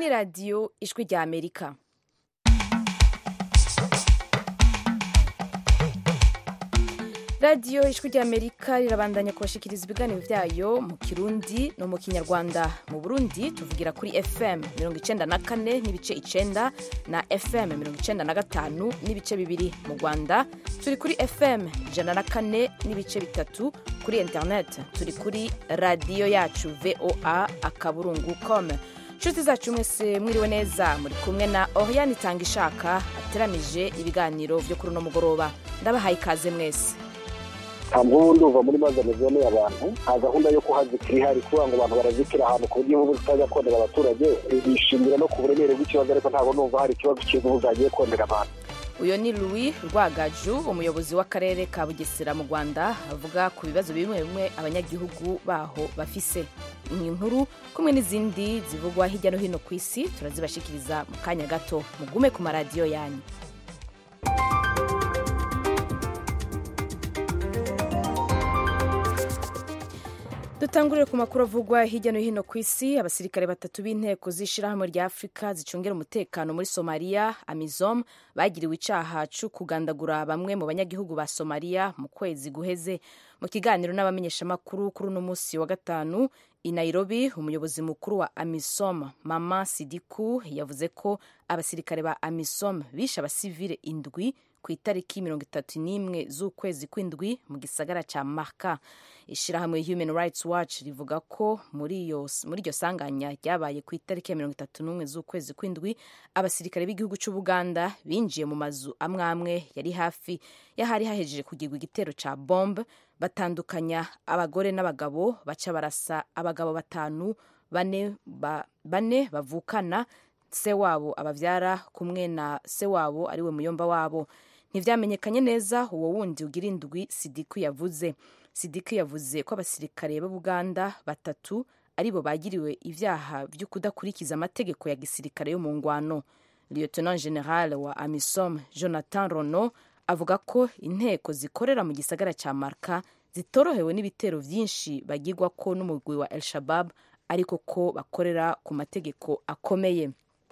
ni radiyo ijwi rya amerika radiyo ijwi rya amerika rirabandanya kubashikiriza ibiganiro byayo mu kirundi no mu kinyarwanda mu burundi tuvugira kuri fm mirongo icenda na kane n'ibice icenda na fm mirongo icenda na gatanu n'ibice bibiri mu rwanda turi kuri fm ijana na kane n'ibice bitatu kuri internet turi kuri radiyo yacu voa akaburungu com inshuti zacu mwese mwiriwe neza muri kumwe na oriane itanga ishaka ateramije ibiganiro byo kuri uno mugoroba ndabahaye ikaze mwese ntabwo ubu ndumva muri maze zoneye abantu nta gahunda yo kuhazikira ihari kugira ngo abantu barazikira ahantu ku buryo ubu zitajya kondera abaturage bishimira no ku buremere bw'ikibazo ariko ntabwo numva hari ikibazo cy'ubu zagiye kondera abantu uyu ni louis rwagaju umuyobozi w'akarere ka bugesera mu rwanda avuga ku bibazo bimwe bimwe abanyagihugu baho bafise iyi nkuru kumwe n'izindi zivugwa hirya no hino ku isi turazibashikiriza mu kanya gato mugume ku maradiyo yanyu dutangurire ku makuru avugwa hirya no hino ku isi abasirikare batatu b'inteko z'ishyirahamwe rya afurika zicungira umutekano muri somaliya amizom bagiriwe icaha co kugandagura bamwe mu banyagihugu ba somaliya mu kwezi guheze mu kiganiro n'abamenyeshamakuru kuri uno munsi wa gatanu i nairobi umuyobozi mukuru wa amisom mama sidiku yavuze ko abasirikare ba amisom bishe abasivile indwi ku itariki mirongo itatu n'imwe z'ukwezi kw'indwi mu gisagara ca maka ishirahamwe human rights watch rivuga ko muri iryo sanganya ryabaye ku itariki ya mirongo itatu n'umwe z'ukwezi kw'indwi abasirikare b'igihugu c'ubuganda binjiye mu mazu amwe amwe yari hafi y'ahari hahejeje kugirwa igitero ca bombe batandukanya abagore n'abagabo baca barasa abagabo batanu bane, ba, bane bavukana se wabo abavyara kumwe na se wabo ariwe muyomba wabo ntivyamenyekanye neza uwo wundi ugira indwi sidiku yavuze sidiku yavuze ko abasirikare b'ubuganda batatu aribo bagiriwe ivyaha vyo kudakurikiza amategeko ya gisirikare yo mu ngwano lieutenant general wa amisom jonathan rono avuga ko inteko zikorera mu gisagara ca marka zitorohewe n'ibitero vyinshi bagirwa ko n'umugwi wa el shabab ariko ko bakorera ku mategeko akomeye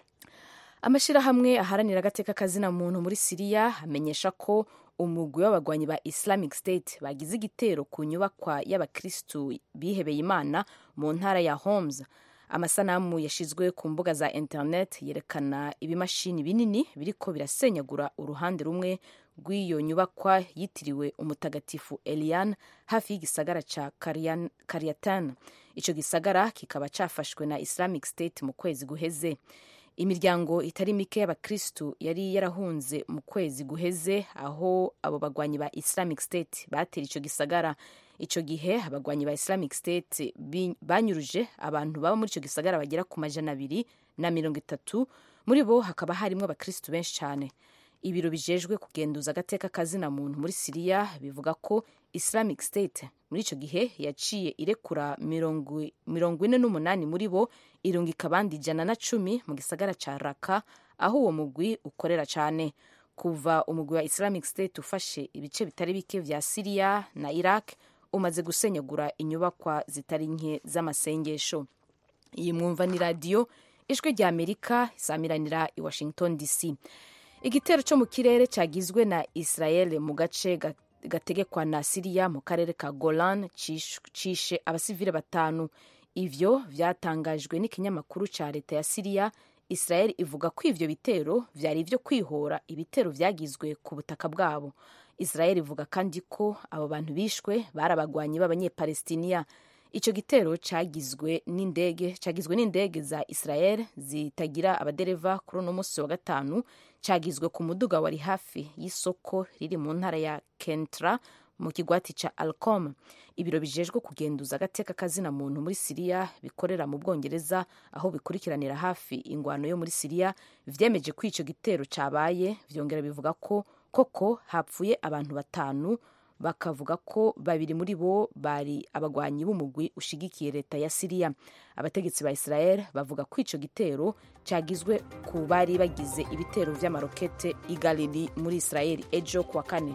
amashirahamwe aharanira agateka kazina muntu muri siriya amenyesha ko umugwi w'abagwanyi ba islamic state bagize igitero ku nyubakwa y'abakristu bihebeye imana mu ntara ya homes amasanamu yashizwe ku mbuga za internet yerekana ibimashini binini biriko birasenyagura uruhande rumwe rw'iyo nyubakwa yitiriwe umutagatifu elian hafi y'igisagara ca karyatan ico gisagara kikaba cafashwe na islamic state mu kwezi guheze imiryango itari mike y'abakristu yari yarahunze mu kwezi guheze aho abo bagwanyi ba islamic state batera ico gisagara ico gihe abagwanyi ba islamic state banyuruje abantu baba muri ico gisagara bagera ku majana abiri na mirongo itatu muri bo hakaba harimwo abakristu benshi cyane ibiro bijejwe kugenduza agateka kazina muntu muri siriya bivuga ko islamic state muri ico gihe yaciye irekura mirongo ine n'umunani muri bo irungika abandi ijana na cumi mu gisagara ca raka aho uwo mugwi ukorera cane kuva umugwi wa islamic state ufashe ibice bitari bike vya siriya na iraq umaze gusenyagura inyubakwa zitari nke z'amasengesho iyi mwumva ni radiyo ijwi rya amerika isamiranira i washington dc igitero cyo mu kirere cyagizwe na israel mu gace gategekwa na siriya mu karere ka golan cishe abasivile batanu ivyo vyatangajwe n'ikinyamakuru ca leta ya siriya israel ivuga ko ivyo bitero vyari ivyo kwihora ibitero vyagizwe ku butaka bwabo israel ivuga kandi ko abo bantu bishwe bari abagwanyi b'abanyepalestiniya ico gitero cagizwe n'indege cagizwe n'indege za israel zitagira abadereva kuri uno munsi wa gatanu cagizwe ku muduga wari hafi y'isoko riri mu ntara ya kentra mu kigwati ca alcom ibiro bijejwe kugenduza agateka kazina muntu muri siriya bikorera mu bwongereza aho bikurikiranira hafi ingwano yo muri siriya vyemeje ko ico gitero cabaye vyongera bivuga ko koko hapfuye abantu batanu bakavuga ko babiri muri bo bari abagwanyi b'umugwi ushigikiye leta ya siriya abategetsi ba israel bavuga ko ico gitero cagizwe ku bari bagize ibitero vy'amarokete i galili muri israel ejo kuwa kane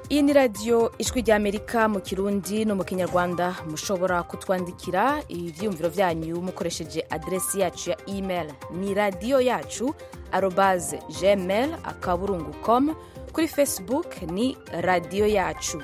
iyi ni radiyo ijwi ry'amerika mu kirundi no mu kinyarwanda mushobora kutwandikira ibyiyumviro byanyu mukoresheje aderesi yacu ya email ni radiyo yacu arobaze gmail akaburungu com kuri facebook ni radiyo yacu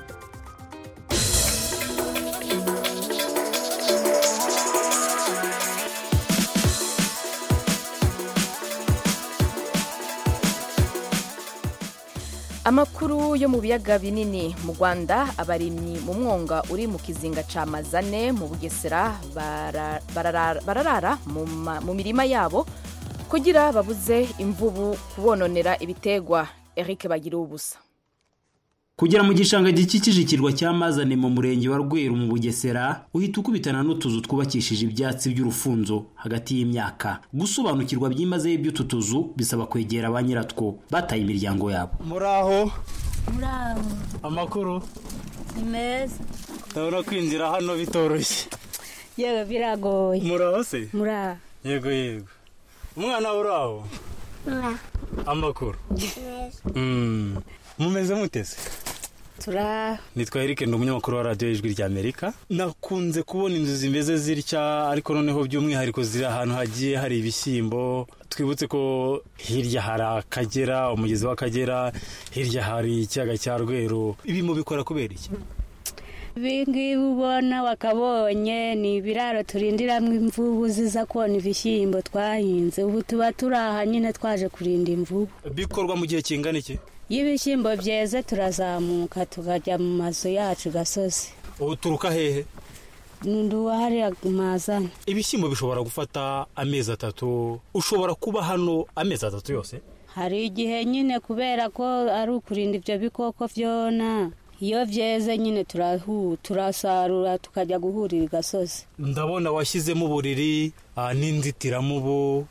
amakuru yo mu biyaga binini mu rwanda abarimyi mu mwonga uri mu kizinga ca mazane mu bugesera bara- barara bararara mu ma- mu mirima yabo kugira babuze imvubu kubononera ibitegwa eric bagira ubusa kugera mu gishanga gikikije ikirwa cya mazane mu murenge wa rweru mu bugesera uhita ukubitana n'utuzu twubakishije ibyatsi by'urufunzo hagati y'imyaka gusobanukirwa byimazeyo iby'utu tuzu bisaba kwegera ba nyiratwo bataye imiryango yabo muraho muraho amakuru ni meza ndabona kwinjira hano bitoroshye yewe biragoye muraho se muraho yego yego umwana uraho amakuru Mm. mumeze mutese turaho nitwa Eric ndi umunyamakuru wa radiyo y'ijwi rya amerika nakunze kubona inzu zimeze zitya ariko noneho by'umwihariko ziri ahantu hagiye hari ibishyimbo twibutse ko hirya hari akagera umugezi w'akagera hirya hari ikiyaga cya rweru ibi mubikora kubera iki ibi ngibi ubona wakabonye ni ibiraro turindiramo imvubu ziza kona ibishyimbo twahinze ubu tuba turi aha nyine twaje kurinda imvubu bikorwa mu gihe kingana iki iyo ibishyimbo byeze turazamuka tukajya mu mazu yacu gasozi ubu turuka hehe n'undi hariya mazana ibishyimbo bishobora gufata amezi atatu ushobora kuba hano amezi atatu yose hari igihe nyine kubera ko ari ukurinda ibyo bikoko byona iyo byeze nyine turahu turasarura tukajya guhurira i gasozi ndabona washyizemo uburiri ah, n'inzitiramubu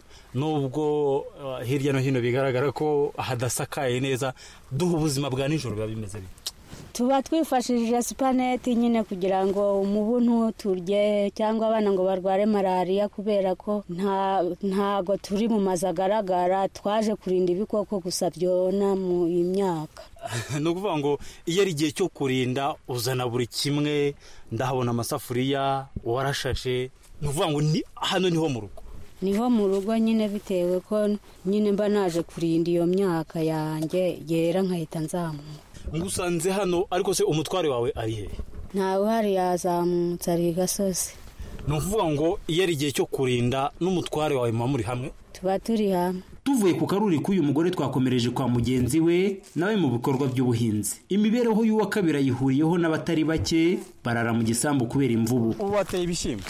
nubwo ah, hirya no hino bigaragara ko hadasakaye neza duha ubuzima bwa nijoro biba bimeze bite tuba twifashishije supaneti nyine kugira ngo umubu ntuturye cyangwa abana ngo barware malariya kubera ko nta ntago turi mu mazu agaragara twaje kurinda ibikoko gusa byona mu imyaka ni ukuvuga ngo iyo ari igihe cyo kurinda uzana buri kimwe ndahabona amasafuriya warashashe ni ukuvuga ngo ni hano niho mu rugo niho mu rugo nyine bitewe ko nyine mba naje kurinda iyo myaka yanjye yera nkahita nzamuka ngusanze hano ariko se umutware wawe ari hehe ntawe uhari yazamutse ari i gasozi ni ukuvuga ngo iyo ari igihe cyo kurinda n'umutware wawe muba muri hamwe tuba turi hamwe tuvuye ku karuri k'uyu mugore twakomereje kwa mugenzi we nawe mu bikorwa by'ubuhinzi imibereho y'uwa kabiri ayihuriyeho n'abatari bake barara mu gisambu kubera imvubu ubu wateye ibishyimbo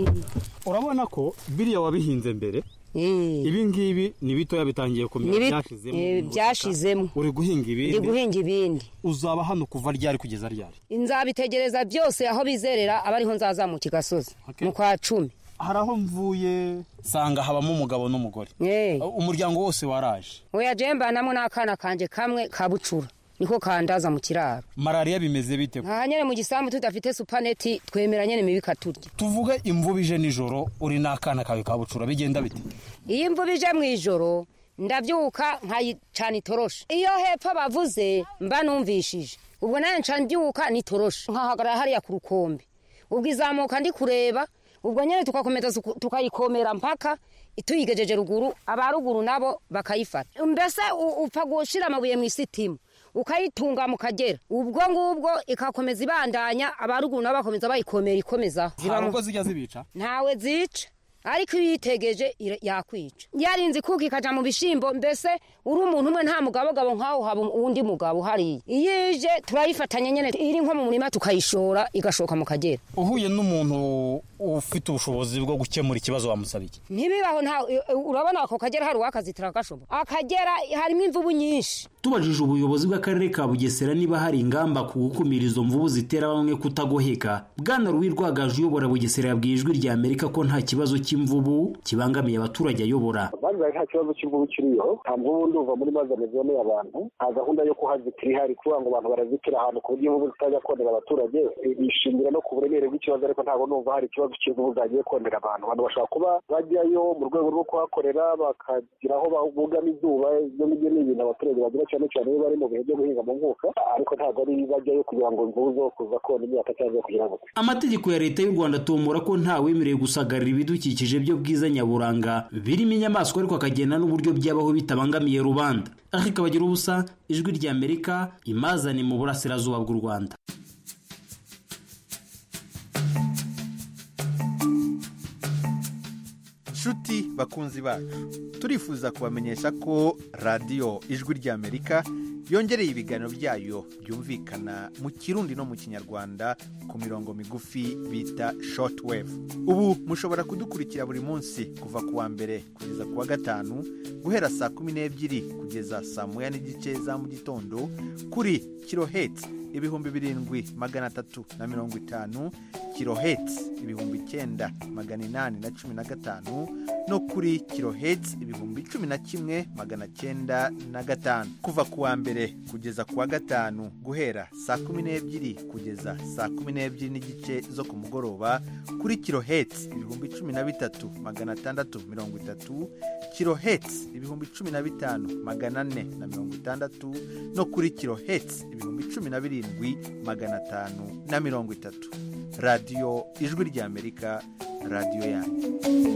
urabona ko biriya wabihinze mbere ibi ngibi ni bitoya bitangiye kumera Nibi- byashizemo eh, ubutaka. byashizemo. uri guhinga ndi ibindi guhinga ibindi uzaba hano kuva ryari kugeza ryari nzabitegereza byose aho bizerera aba ariho nzazamuka igasozi Okay. mu kwa cumi hari aho mvuye sanga habamo umugabo n'umugore Eh, umuryango wose waraje oya jembanamo n'akana kanje kamwe ka bucura niko kandaza mu kiraro malariya bimeze bite aha nyene mu gisambu tudafite supaneti twemera nyene mibi ikaturya tuvuge imvubu ije nijoro uri n'akana kawe ka bucura bigenda bite iyo imvubu ije mu ijoro ndabyuka nkayicana itoroshi iyo hepfo bavuze mba numvishije ubwo nawe nca mbyuka n'itoroshe nkahagarara hariya ku rukombe ubwo izamuka ndi kureba ubwo nyine tugakomeza tuku- tukayikomera mpaka tuyigejeje ruguru aba ruguru nabo bakayifata mbese u- upfa gushira amabuye mu isitimu ukayitunga mu kagera ubwo ngubwo ikakomeza ibandanya aba ruguru nabo bakomeza bayikomera ikomezaho hari Zibamo- ubwo zijya zibica ntawe zica ariko iyo uyitegeje ira- yakwica yarinze ikuka ikaja mu bishimbo mbese uri umuntu umwe nta mugabogabo nk'aho haba uwundi mugabo hariya iyo ije turayifatanya nyene iri nko mu murima tukayishora igashoka mu kagera uhuye n'umuntu ufite ubushobozi bwo gukemura ikibazo wamusaba iki ntibibaho nta urabona ako kagera hari uwakazitira agashobo akagera harimo imvubu nyinshi tubajije ubuyobozi bw'akarere ka bugesera niba hari ingamba ku gukumira izo mvubu zitera bamwe kutagoheka bwana ruwi rwagaje uyobora bugesera yabwiye ijwi rya amerika ko nta kibazo cy'imvubu kibangamiye abaturage ayobora banzaye nta kibazo cy'imvubu kiriyo nta mvubu ndumva muri mazane zoneye abantu nta gahunda yo kuhazitira ihari kuvuga ngo abantu barazitira ahantu ku buryo imvubu zitajya konera abaturage bishingira no ku buremere bw'ikibazo ariko ntabwo numva hari ikibazo cy'imvubu zagiye konera abantu abantu bashobora kuba bajyayo mu rwego rwo kuhakorera bakagira aho bugama izuba ibyo ngibyo ni ibintu abaturage bagira cyane cyane iyo bari mu bihe byo guhinga mu mwuka ariko ntabwo ari bajyayo kugira ngo imvubu zo kuza kona imyaka cyangwa kugira ngo amategeko ya leta y'u rwanda atomora ko ntawemerewe gusagarira ibidukikije byo bwiza nyaburanga birimo inyamaswa ariko akagena n'uburyo byabaho bitabangamiye rubanda ariko kabagira ubusa ijwi ry'amerika imazane mu burasirazuba bw'u rwanda nshuti bakunzi bacu turifuza kubamenyesha ko radiyo ijwi ry'amerika yongereye ibiganiro byayo byumvikana mu kirundi no mu kinyarwanda ku mirongo migufi bita shortwave ubu mushobora kudukurikira buri munsi kuva ku wa mbere kugeza ku wa gatanu guhera saa kumi n'ebyiri kugeza saa moya n'igice za mu gitondo kuri kiloheti ibihumbi birindwi magana atatu na mirongo itanu kiloheti ibihumbi icyenda magana inani na cumi na gatanu no kuri kiloheti ibihumbi cumi na kimwe magana cyenda na gatanu kuva ku wa mbere kugeza ku wa gatanu guhera saa kumi n'ebyiri kugeza saa kumi n'ebyiri n'igice zo ku mugoroba kuri kiloheti ibihumbi cumi na bitatu magana atandatu mirongo itatu kiloheti ibihumbi cumi na bitanu magana ane na mirongo itandatu no kuri kiloheti ibihumbi cumi na birindwi magana atanu na mirongo itatu radiyo ijwi ry'amerika radiyo yanyu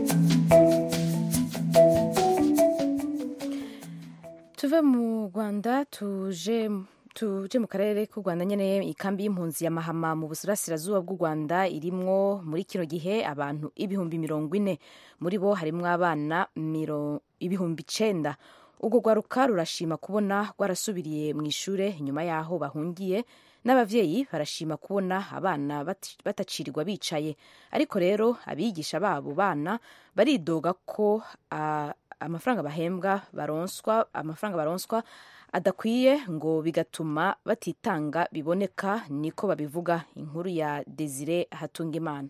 tuve mu rwanda tuje tuje mu karere k'u rwanda nyine ikambi y'impunzi ya mahama mu burasirazuba bw'u rwanda irimwo muri kino gihe abantu ibihumbi mirongo ine muri bo harimwo abana ibihumbi icenda urwo rwaruka rurashima kubona rwarasubiriye mu ishuri nyuma y'aho bahungiye n'ababyeyi barashima kubona abana batacirirwa bicaye ariko rero abigisha babo bana baridoga ko amafaranga bahembwa baronswa amafaranga baronswa adakwiye ngo bigatuma batitanga biboneka niko babivuga inkuru ya desire hatungimana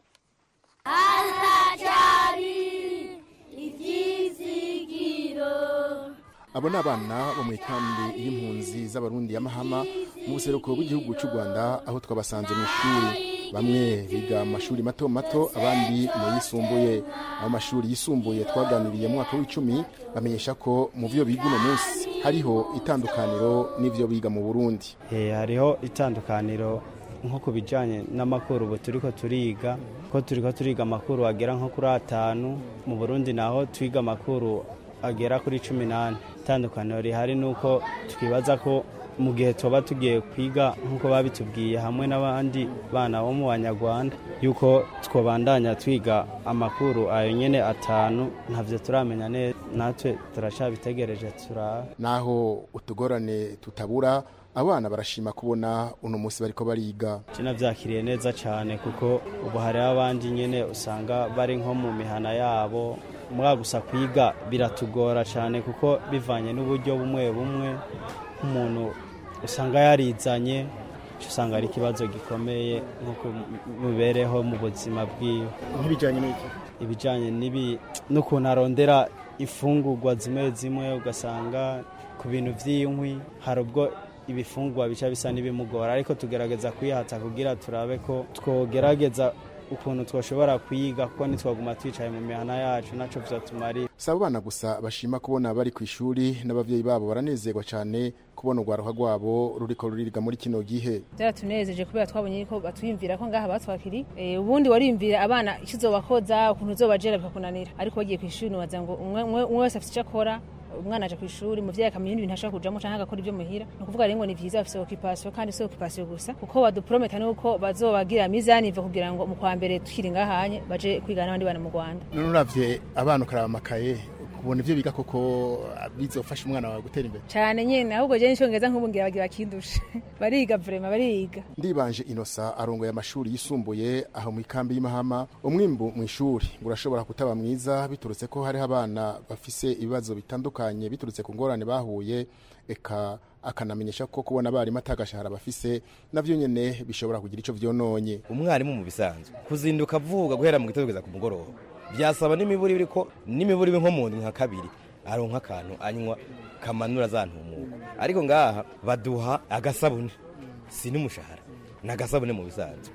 abo ni abana bo mu ikambi y'impunzi z'abarundi ya mahama mu buseruko bw'igihugu cy'u rwanda aho twabasanze mu ishuri bamwe biga mu mashuri mato mato abandi mu yisumbuye aho mashuri yisumbuye twaganiriye mu mwaka w'icumi bamenyesha ko mu byo biga uno munsi hariho itandukaniro n'ibyo biga mu burundi hariho itandukaniro nko ku bijyanye n'amakuru ubu turi ko turiga ko turi ko turiga amakuru agera nko kuri atanu mu burundi naho twiga amakuru agera kuri cumi n'ane itandukaniro rihari ni uko twibaza ko mu gihe tuba tugiye kwiga nk'uko babitubwiye hamwe n'abandi bana bo mu banyarwanda yuko twabandanya twiga amakuru ayo nyine atanu ntabyo turamenya neza natwe turacabitegereje turaba naho utugorane tutabura abana barashima kubona uno munsi bariko bariga byakiriye neza cyane kuko ubu hariho abandi nyine usanga bari nko mu mihana yabo mwa gusa kwiga biratugora cyane kuko bivanye n'uburyo bumwe bumwe nk'umuntu usanga yarizanye usanga ari ikibazo gikomeye nk'uko mibereho mu buzima bwiwe nk'ibijyanye n'iki ibijyanye n'ukuntu arondera imfungurwa zimwe zimwe ugasanga ku bintu by'inkwi hari ubwo ibifungwa bica bisa n'ibimugora ariko tugerageza kwihata kugira turabe ko twogerageza ukuntu twashobora kwiga kuko ntitwaguma twicaye mu mihana yacu nacyo byatumarira si abo bana gusa bashima kubona bari ku ishuri n'ababyeyi babo baranezerwa cyane kubona urwaruka rwabo ruriko ruriga muri kino gihe byaratunezeje kubera twabonye ko batwiyumvira ko ngaha batwakiri ubundi wariyumvira abana icyo uzobakoza ukuntu uzobajera bikakunanira ariko bagiye ku ishuri ntiwaza ngo umwe wese afite icyo akora umwana aje ku ishuri umuvyeyi akamenya ibintu ashaka kujamo canke agakora ibyo muhira ni ukuvuga rero ngo ni vyiza bafise occupation kandi si occupation gusa kuko baduprometa nuko bazobagira mizani iva kugira ngo mu kwa mbere tukiri ngahanye baje kwiga n'abandi bana mu Rwanda none uravye abana ukaraba amakaye kubona ivyo biga koko bizofasha umwana wawe gutera imbere cyane nyene ahubwo je n'icyongereza nk'ubu ngira bagira bakindusha bariga vraiment bariga ndibanje inosa arongoye amashuri yisumbuye aho mu ikambi y'imahama umwimbu mu ishuri urashobora kutaba mwiza biturutse ko hariho abana bafise ibibazo bitandukanye biturutse ku ngorane bahuye eka akanamenyesha ko kubona abarimu atagashahara bafise navyo nyene bishobora kugira ico vyononye umwarimu mu bisanzwe kuzinduka avuga guhera mu gitondo kugeza ku mugoroba byasaba n'imiburi biriko n'imiburi nko mu nka kabiri aronka akantu anywa kamanura za ntumuko ariko ngaha baduha agasabune si n'umushahara ni agasabune mu bisanzwe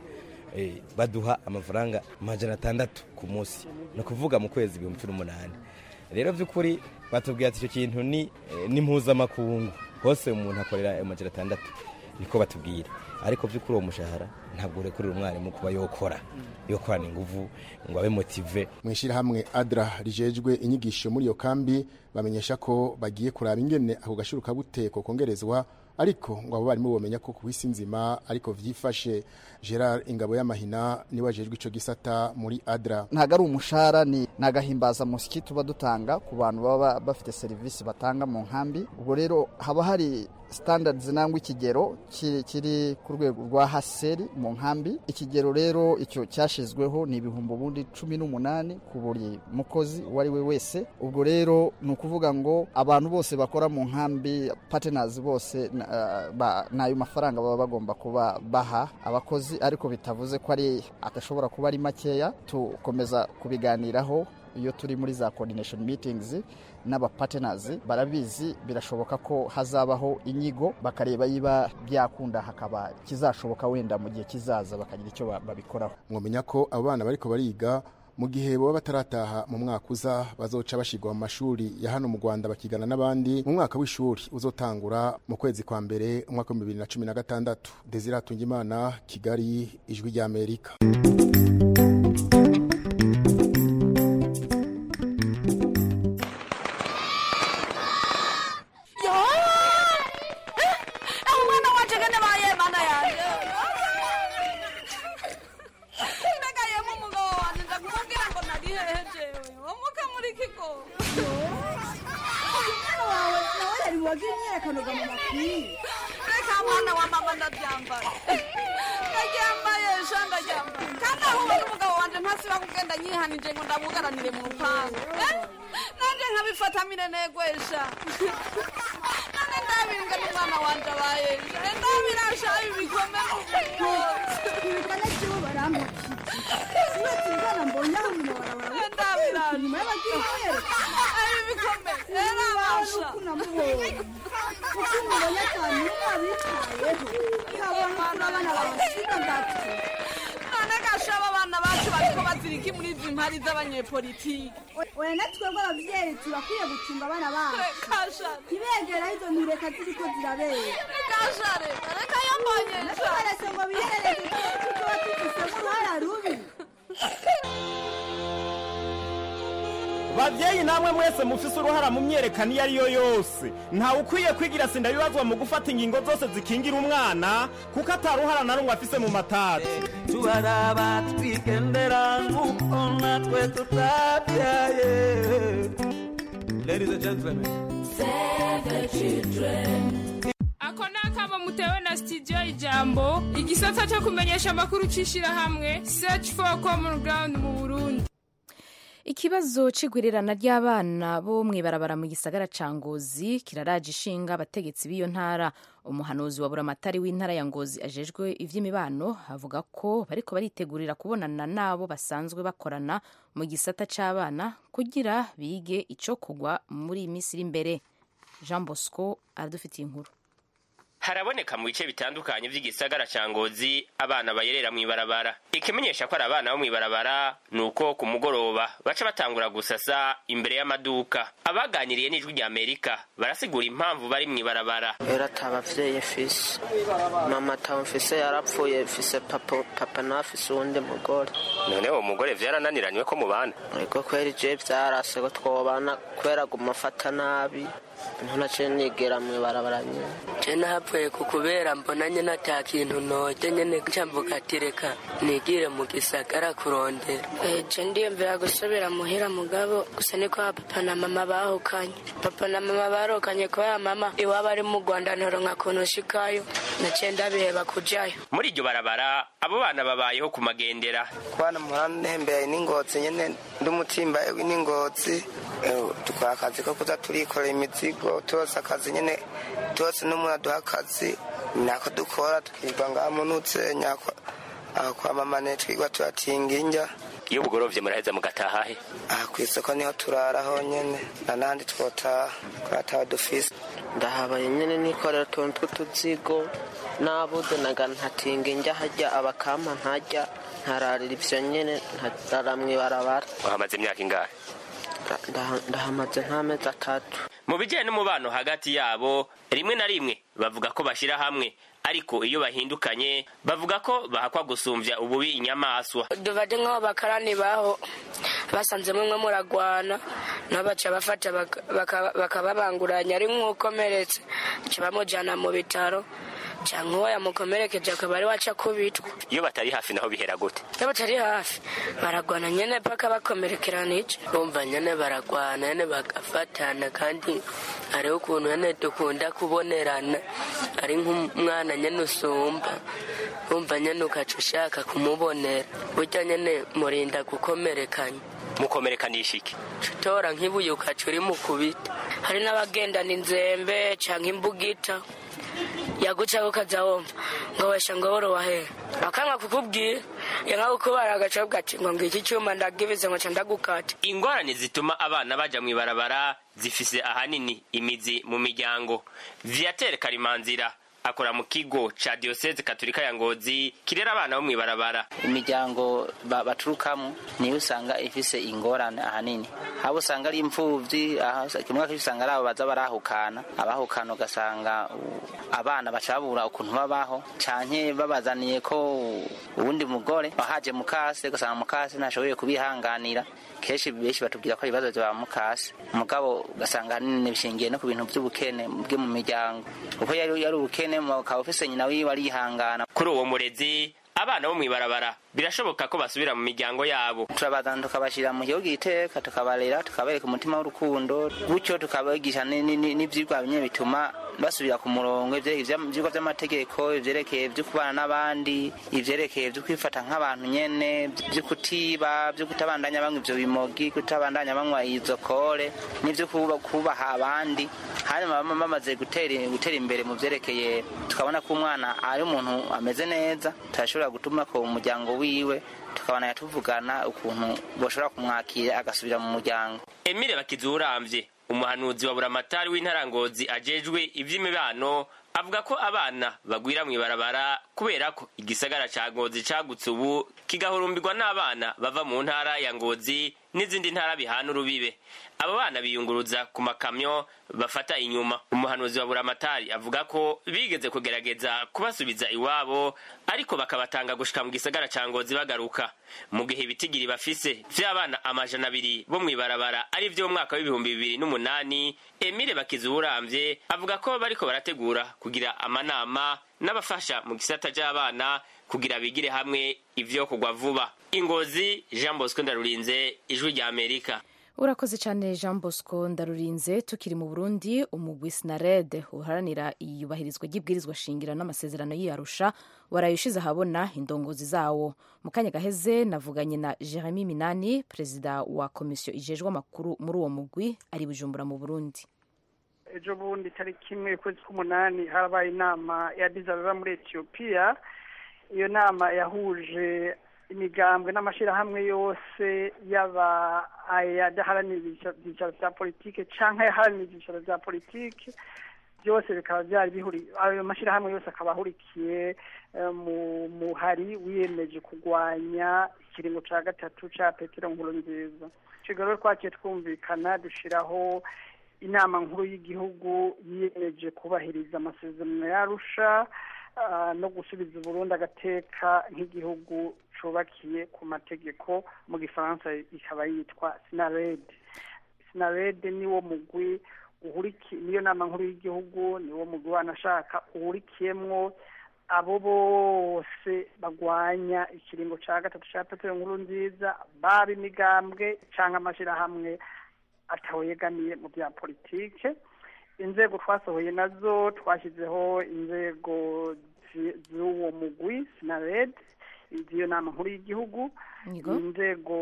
baduha amafaranga amajana atandatu ku munsi ni ukuvuga mu kwezi ibihumbi cumi n'umunani rero by'ukuri batubwira ati icyo kintu ni mpuzamakungu hose umuntu akorera amajana atandatu niko batubwira ariko by'ukuri uwo mushahara ntabwo urekurira umwarimu kuba yokora yokorana inguvu ngo abe motive mu ishyirahamwe adra rijejwe inyigisho muri iyo kambi bamenyesha ko bagiye kuraba ingene ako gashuru kabuteko kongerezwa ariko ngo abo barimu bomenya ko ku isi nzima ariko vyifashe Gerard Ingabo y'amahina niwe ajejwe ico gisata muri adra ntago ari umushahara ni nagahimbaza musiki tuba dutanga ku bantu baba bafite serivisi batanga mu nkambi ubwo rero haba hari standards nangwa ikigero kiri ku rwego rwa haseri mu nkambi ikigero rero icyo cyashizweho ni ibihumbi ubundi cumi n'umunani ku buri mukozi uwo ari we wese ubwo rero ni ukuvuga ngo abantu bose bakora mu nkambi partners bose n'ayo mafaranga baba bagomba kuba baha abakozi ariko bitavuze ko ari adashobora kuba ari makeya tukomeza kubiganiraho iyo turi muri za coordination meetings n'abapartners barabizi birashoboka ko hazabaho inyigo bakareba yiba byakunda hakaba kizashoboka wenda mu gihe kizaza bakagira icyo babikoraho mwamenya ko abo bana bariko bariga mu gihe baba batarataha mu mwaka uza bazoca bashirwa mu mashuri ya hano mu Rwanda bakigana n'abandi mu mwaka w'ishuri uzotangura mu kwezi kwa mbere umwaka wa 2016 Desire Tungimana Kigali ijwi rya Amerika politiki oya natwebwe abavyeyi turakwiye gucunga abana bacu ntibegera izo ntureka ziriko zirabera reka yambonye natubaretse ngo biherereze tuba tufisemo uruhara rubi babyeyi namwe mwese mufise uruhara mu myerekano iyo ari yo yose ntawe ukwiye kwigira sinda bibazwa mu gufata ingingo zose zikingira umwana kuko ataruhara na rumwe afise mu matati tubaraba twigendera nk'uko natwe tutabyaye ladies and gentlemen save the children ako ni akamo mutewe na studio ijambo igisata cyo kumenyesha amakuru c'ishirahamwe search for common ground mu burundi ikibazo c'igwirirana ry'abana bo mw'ibarabara mu gisagara ca ngozi kiraraje ishinga abategetsi b'iyo ntara umuhanuzi wa buramatari w'intara ya ngozi ajejwe ivy'imibano avuga ko bariko baritegurira kubonana n'abo basanzwe bakorana mu gisata c'abana kugira bige ico kugwa muri iyi minsi iri imbere jean bosco aradufitiye inkuru haraboneka mu bice bitandukanye by'igisagara ca ngozi abana bayerera mw'ibarabara ikimenyesha ko ari abana bo mw'ibarabara ni uko ku mugoroba baca batangura gusasa imbere y'amaduka abaganiriye n'ijwi rya amerika barasigura impamvu bari mw'ibarabara rero ata abavyeyi mfise mama atawe mfise yarapfuye mfise papa papa nawe afise uwundi mugore none uwo mugore vyarananiranywe ko mubana ariko kwera ije vyarase ko twobana kubera guma afata nabi ntunaciye nigera mw'ibarabara nyene je napfuye ku kubera mbona nyene ata kintu noje nyene camvuga ati reka nigire mu gisagara kurondera je ndiyumvira gusubira muhira mugabo gusa niko papa na mama bahukanye papa na mama barukanye kubera mama iwabo ari mu rwanda ntoronka kuntu ushikayo naciye ndabiheba kujayo muri iryo barabara abo bana babayeho ku magendera kwana muranembeye n'ingozi nyene ndumutimba n'ingozi dukora akazi ko kuza turikorera imizigo turoza akazi nyene tuose n'umuntu aduha akazi nako dukora tukirirwa ngaha munutsenya aho kwa mama ne twigwa turatinga injya iyo bugorovye muraheza mugataha he aha kw'isoko niho turaraho nyene na nandi twotaha kurataha dufise ndahabaye nyene nikorera utuntu tw'utuzigo nabuze naga ntatinga injya hajya abakampa ntajya ntararira ivyo nyene ntarara mw'ibarabara wahamaze imyaka ingahe ndahamaze nk'amezi atatu mu bijyanye n'umubano hagati yabo rimwe na rimwe bavuga ko bashyira hamwe ariko iyo bahindukanye bavuga ko bahakwa gusumbya ububi inyamaswa dufate nk'aho bakarani baho basanze mwe muragwana nabo baca bafata baka- baka- bakababanguranya ari nk'ukomeretse baca bamujyana mu bitaro cyangwa uwo yamukomerekeje akaba ari waca kubitwa iyo batari hafi naho bihera gute iyo batari hafi baragwana nyine paka bakomerekerana iki bumva nyene baragwana nyene bagafatana kandi hariho ukuntu nyene dukunda kubonerana ari nk'umwana nyene usumba bumva nyene ukaca ushaka kumubonera burya nyene murinda gukomerekanya mukomerekanisha iki utora nk'ibuye ukaca uri mukubita hari n'abagendana inzembe cyangwa imbugita yagucaho ukajya wumva ngo wesha ngo woro wahera bakanga kukubwira yanka kukubara agaca ati ngo ngiki cyuma ndagibize ngo nca ndagukata ingorane zituma abana baja mu ibarabara zifise ahanini imizi mu miryango viatere karimanzira akora mu kigo ca diyoseze katolika ya ngozi kirera abana bo mu ibarabara imiryango ba- baturukamo niyo usanga ifise ingorane ahanini abo usanga ari imfuvyi aha usa- kimwe akenshi usanga ari abo baza barahukana abahukana ugasanga u- abana baca babura ukuntu babaho canke babazaniye ko uwundi mugore wahaje mukase ugasanga mukase ntashoboye kubihanganira kenshi benshi batubwira ko ibibazo vya mukase mugabo ugasanga ahanini bishingiye no ku bintu vy'ubukene bwe mu miryango kuko yari yari ubukene ukaba ufise nyina wiwe arihangana kuri uwo murezi abana bo mu ibarabara birashoboka ko basubira mu miryango yabo turabazana tukabashyira mu gihugu iteka tukabarera tukabereka umutima w'urukundo gutyo tukabigisha ni- ni- ni- n'ivyigwa bimwe bituma basubira ku murongo ivyerekeye ivya- ivyigwa vy'amategeko ivyerekeye vyo kubana n'abandi ivyerekeye vyo kwifata nk'abantu nyene vyo kutiba vyo kutabandanya banywa ivyo bimogi kutabandanya banywa izo kore n'ivyo kuba- kubaha abandi hanyuma bama bamaze gutera gutera imbere mu vyerekeye tukabona ko umwana ari umuntu ameze neza turashobora gutuma ko umuryango wiwe tukabana tuvugana ukuntu boshobora kumwakira agasubira mu muryango emile bakizuramvye umuhanuzi wa buramatari w'intarangozi ajejwe ivy'imibano avuga ko abana bagwira mu ibarabara kubera ko igisagara ca ngozi cagutse ubu kigahurumbirwa n'abana bava mu ntara ya ngozi n'izindi ntara bihana urubibe abo bana biyunguruza ku makamyo bafata inyuma umuhanuzi wa buramatari avuga ko bigeze kugerageza kubasubiza iwabo ariko bakabatanga gushika mu gisagara ca ngozi bagaruka mu gihe ibitigiri bafise vy'abana amajana abiri bo mw'ibarabara ari vyo mu mwaka w'ibihumbi bibiri n'umunani emile bakizuramvye avuga ko bariko barategura kugira amanama n'abafasha mu gisata c'abana kugira bigire hamwe ivyo kugwa vuba ingozi jean bosco ndarurinze ijwi rya amerika urakoze cyane jean bosco ndarurinze tukiri mu burundi umugwi sinarede uharanira iyubahirizwa ry'ibwirizwa shingiro n'amasezerano y'iyarusha waraye ushize ahabona indongozi zawo mu kanya gaheze navuganye na jeremy minani perezida wa komisiyo ijejwe amakuru muri uwo mugwi ari bujumbura mu burundi ejo bundi tariki imwe ukwezi k'umunani harabaye inama ya dizabeba muri etiyopiya iyo nama yahuje imigambwe n'amashyirahamwe yose yaba ayadaharanira ibyicaro bya politike cyangwa ayaharanira ibyicaro bya politike byose bikaba byari bihuri ayo mashyirahamwe yose akaba ahurikiye eh, mu muhari wiyemeje kurwanya ikiringo cya gatatu cya petero nkuru nziza icyo rero twakiye twumvikana dushyiraho inama nkuru y'igihugu yiyemeje kubahiriza amasezerano yarusha ah, no gusubiza uburundi agateka nk'igihugu cubakiye ku mategeko mu gifaransa ikaba yitwa sinarede sinarede niwo mugwi uhuriki niyo nama nkuru y'igihugu niwo mugwi wanashaka uhurikiyemwo abo bose bagwanya ikiringo cya gatatu cya petero nkuru nziza baba imigambwe cyangwa amashyirahamwe atawe yegamiye mu bya politike inzego twasohoye nazo twashyizeho inzego zi- z'uwo mugwi sinared z'iyo nama nkuru y'igihugu Yego. inzego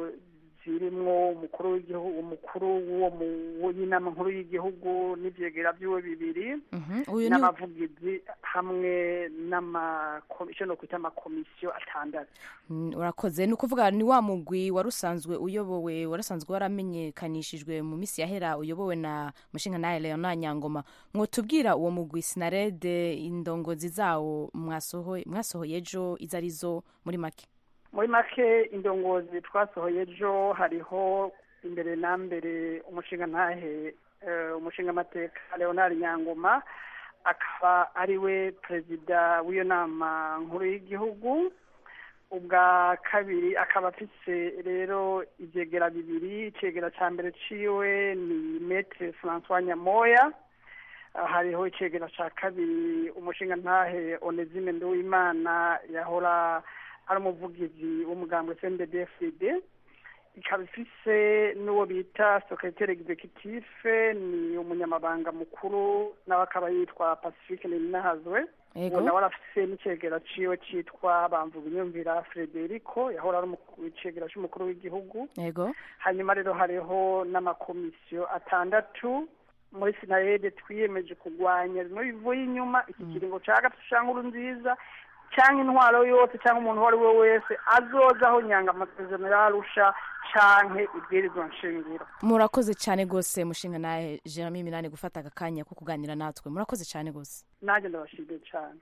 zirimwo umukuru w'igihugu umukuru w'uwo mu- w'inama nkuru y'igihugu n'ivyegera vyiwe bibiri Mhm, uyu ni n'abavugizi hamwe n'amakomisiyo no kwita amakomisiyo atandatu Mm, urakoze ni ukuvuga ni wa mugwi wari usanzwe uyobowe warasanzwe waramenyekanishijwe mu minsi yahera uyobowe na mushinga nawe leona nyangoma mwotubwira uwo mugwi sinarede indongozi zawo mwasohoye mwasohoye ejo izo arizo muri make muri make indongozi twasohoye ejo hariho imbere na mbere umushinga ntahe eh, umushingamateka leonard nyangoma akaba ari we perezida w'iyo nama nkuru y'igihugu ubwa kabiri akaba afise rero ivyegera bibiri icegera ca mbere ciwe ni metre francois nyamoya Ah, hariho icegera ca kabiri umushingantahe onesime nduwimana yahora ari umuvugizi w'umugambwe cndbfd ikaba ifise n'uwo bita secretaire executif ni umunyamabanga mukuru nawe akaba yitwa pacifique ninahazwe Yego. uwo nawe arafise n'icegera ciwe citwa bamvuga inyumvira frederico yahora ari umukuru- icegera c'umukuru w'igihugu yego hanyuma rero hariho n'amakomisiyo atandatu muri sinarede twiyemeje kurwanya bimwe bivuye inyuma iki kiringo ca gatatu ca nkuru nziza cyangwa intwaro yose cyangwa umuntu uwo ari we wese azozaho nyanga amasezerano yarusha canke ibwirizwa nshingiro murakoze cyane rwose mushinga nawe jeremy minani gufata aka kanya ko kuganira natwe murakoze cyane rwose nanjye ndabashimiye cyane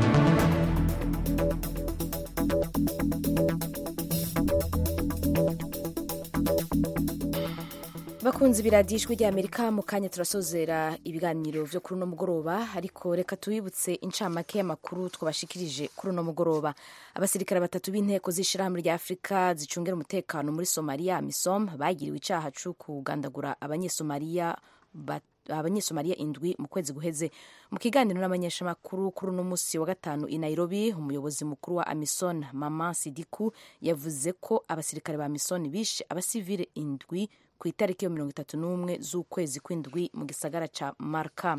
bakunze ibiradiyo ijwi ry'amerika mu kanya turasozera ibiganiro byo kuri uno mugoroba ariko reka tubibutse incamake y'amakuru twabashikirije kuri uno mugoroba abasirikare batatu b'inteko z'ishyirahamwe rya afurika zicungira umutekano muri somaliya misom bagiriwe icyaha cyo kugandagura abanyesomaliya bat- abanyesomaliya indwi mu kwezi guheze mu kiganiro n'abanyeshamakuru kuri uno munsi wa gatanu i nairobi umuyobozi mukuru wa amison mama sidiku yavuze ko abasirikare ba mison bishe abasivile indwi ku itariki ya mirongo itatu n'umwe z'ukwezi kw'indwi mu gisagara ca marka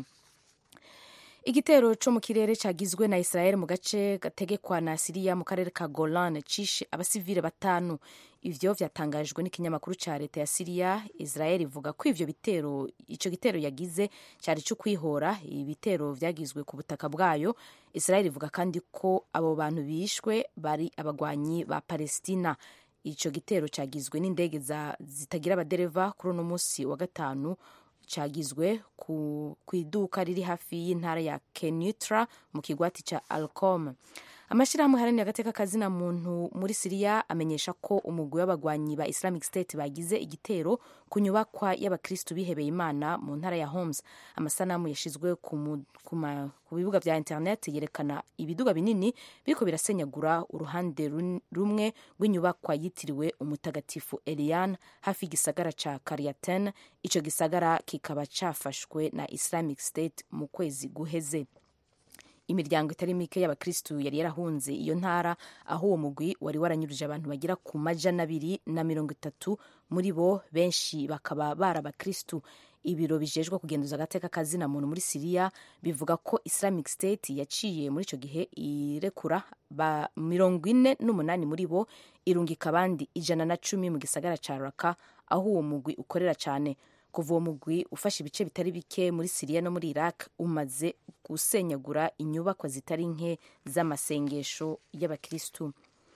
igitero co mu kirere cagizwe na israel mu gace gategekwa na siriya mu karere ka golan cishe abasivile batanu ivyo vyatangajwe n'ikinyamakuru ca leta ya siriya israel ivuga ko ivyo bitero ico gitero yagize cari co kwihora ibitero vyagizwe ku butaka bwayo israel ivuga kandi ko abo bantu bishwe bari abagwanyi ba palestina ico gitero cagizwe n'indege za- zitagira abadereva kuri uno munsi wa gatanu cagizwe ku, ku iduka riri hafi y'intara ya kenutra mu kigwati ca alcom amashyirahamwe haranira agateka kazina muntu muri siriya amenyesha ko umugwi w'abagwanyi ba islamic state bagize igitero ku nyubakwa y'abakristu bihebeye imana mu ntara ya homes amasanamu yashizwe ku, mu- ku, ma- ku bibuga vya internet yerekana ibiduga binini biriko birasenyagura uruhande run- rumwe rw'inyubakwa yitiriwe umutagatifu elian hafi y'igisagara ca kariaten ico gisagara kikaba cafashwe na islamic state mu kwezi guheze imiryango itari mike y'abakristu yari yarahunze iyo ntara aho uwo mugwi wari waranyuruje abantu bagera ku majana abiri na mirongo itatu muri bo benshi bakaba bari abakristu ibiro bijejwe kugenduza agateka kazina muntu muri siriya bivuga ko islamic state yaciye muri icyo gihe irekura ba mirongo ine n'umunani muri bo irungika abandi ijana na cumi mu gisagara ca raka aho uwo mugwi ukorera cyane kuva uwo mugwi ufashe ibice bitari bike muri siriya no muri iraq umaze gusenyagura inyubakwa zitari nke z'amasengesho y'abakristu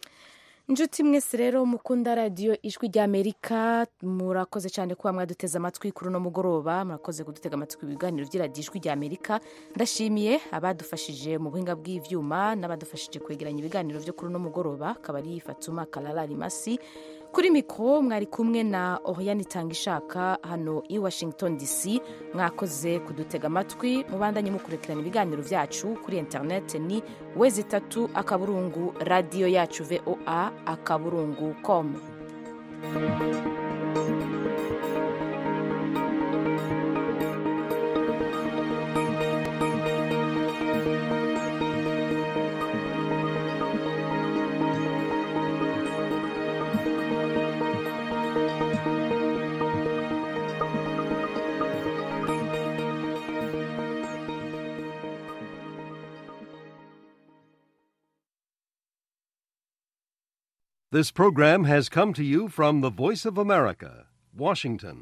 inshuti mwese rero mukunda radiyo ijwi ry'amerika murakoze cyane kuba mwaduteze amatwi kuri uno mugoroba murakoze kudutega amatwi ibiganiro by'iradiyo ijwi ry'amerika ndashimiye abadufashije mu buhinga bw'ivyuma n'abadufashije kwegeranya ibiganiro byo kuri uno mugoroba akaba ari fatuma karara rimasi kuri mikoro mwari kumwe na oriyani itanga ishaka hano i washington dc mwakoze kudutega amatwi mubandanye mukurikirana ibiganiro byacu kuri interineti ni wezi itatu akaburungu radiyo yacu voa akaburungu com This program has come to you from the Voice of America, Washington.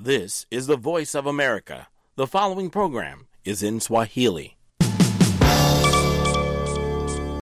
This is the voice of America. The following program is in Swahili.